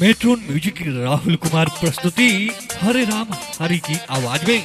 matron music की राहुल कुमार प्रस्तुति हरे राम हरि की आवाज में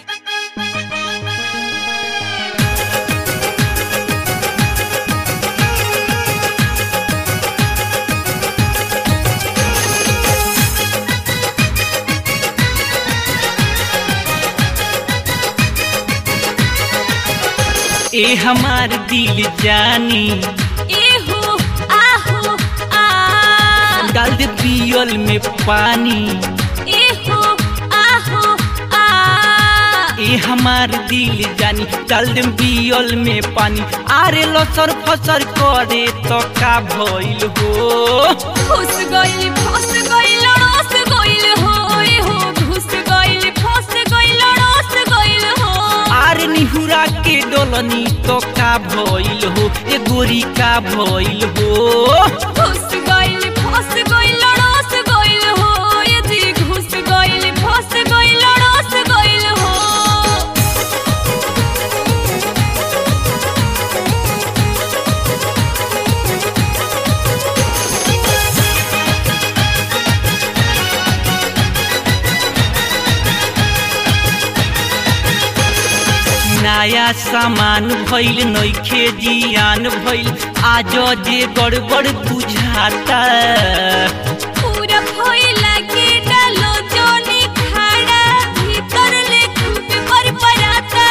ए हमार दिल जानी एहो आहो आ डाल दे पियल में पानी एहो आहो आ ए हमार दिल जानी डाल दे पियल में पानी आरे लसर फसर करे तो का भइल हो घुस गइल फस गइल रस गइल हो एहो घुस गइल फस गइल रस गइल हो आरे निहुरा के डोलनी तो का भइल हो ए गोरी का भइल हो घुस गइल फस गइल रस गइल हो ए जी घुस गइल फस गइल रस गइल हो नया सामान भइल नइखे जियान भइल आज जे गड़बड़ बुझाता पूरा फैला के डालो जोनी खाड़ा भीतर ले खूब पर पराता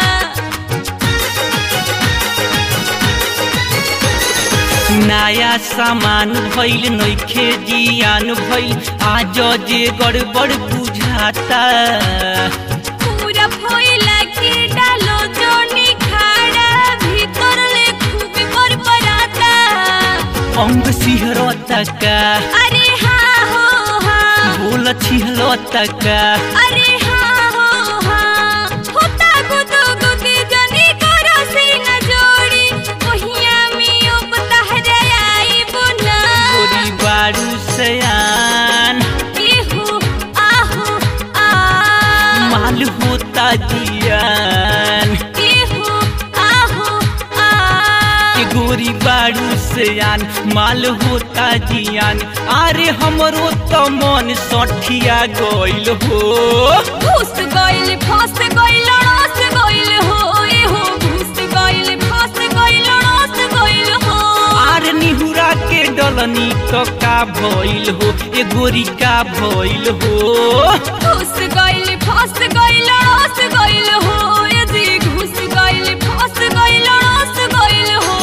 नया सामान भइल नइखे जियान भइल आज जे गड़बड़ बुझाता पूरा फैला के डालो जोनी खाड़ा भीतर ले खूब पर पराता अंग सिहरता का अरे हाँ हो हाँ बोल छिहलता का अरे हाँ हो हाँ होता गुदो गुदी जनी करो सीना जोड़ी ओहिया मियो बतहरे आई बुना गोरी बारू सयान एहो आहो आ माल होता जियान एहो आहो आ के गोरी बारू सयान माल होता जियान अरे हमरो तो मन सठिया गइल हो घुस गइल फस गइल रस गइल हो एहो घुस गइल फस गइल रस गइल हो आर निहुरा के डलनी तो का भइल हो ए गोरी का भइल हो घुस गइल फस गइल रस गइल हो ए जी घुस गइल फस गइल रस गइल हो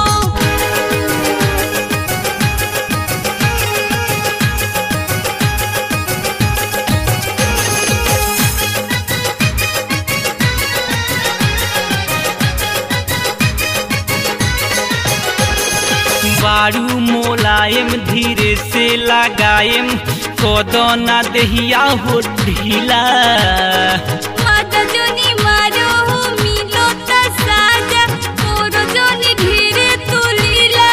बारू मोलायम धीरे से लगायम कदना दहिया हो ढीला माता जोनी मारो हो मिलो त साजा मोरो जोनी धीरे तुलीला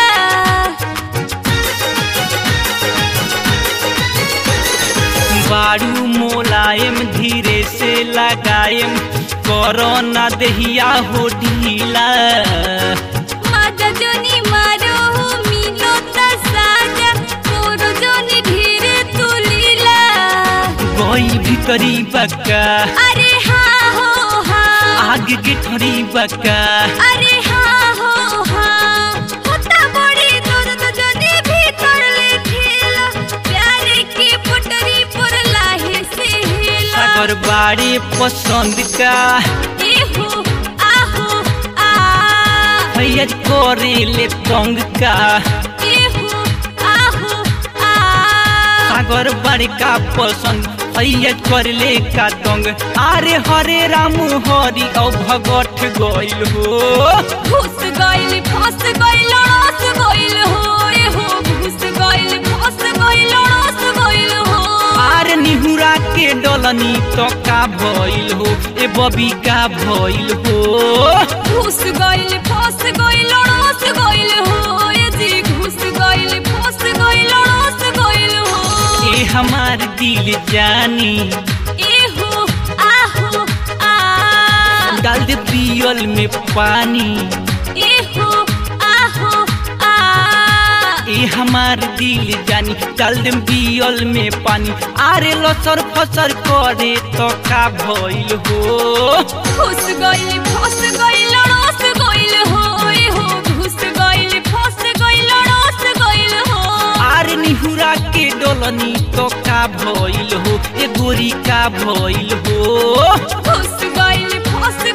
बारू मोलायम धीरे से लगायम करोना दहिया हो ढीला माता जोनी मारो हो मिलो त साजा मोरो जोनी धीरे तुलीला गई भीतरी बक्का अरे हाँ हो हाँ आग के ठरी बक्का अरे हाँ हो हाँ होता बड़ी दर्द जनी भीतर ले ठेला प्यारे की पुटरी पर लाहे से हेला सागर बाड़ी पसंद का एहो आहो आ भैया करे ले तंग का एहो आहो आ सागर बाड़ी का पसंद भैया कर ले का तंग अरे हरे राम हरि औ भगत गइल हो घुस गइल फस गइल रस गइल हो एहो घुस गइल फस गइल रस गइल हो आर निहुरा के डलनी तो का भइल हो ए बबी का भइल हो घुस गइल फस गइल रस गइल हो ए जी घुस गइल फस गइल रस गइल हो ए हमार दिल जानी एहो आहो आ डाल दे पियल में पानी एहो आहो आ ए हमार दिल जानी डाल देम बियल में पानी आरे लसर फसर करे तो का भइल हो घुस गइल फस गइल रस गइल हो ए हो घुस गइल फस गइल रस गइल हो आरे निहुरा के डोलनी तो का भइल हो ए गोरी का भइल हो घुस गइल फस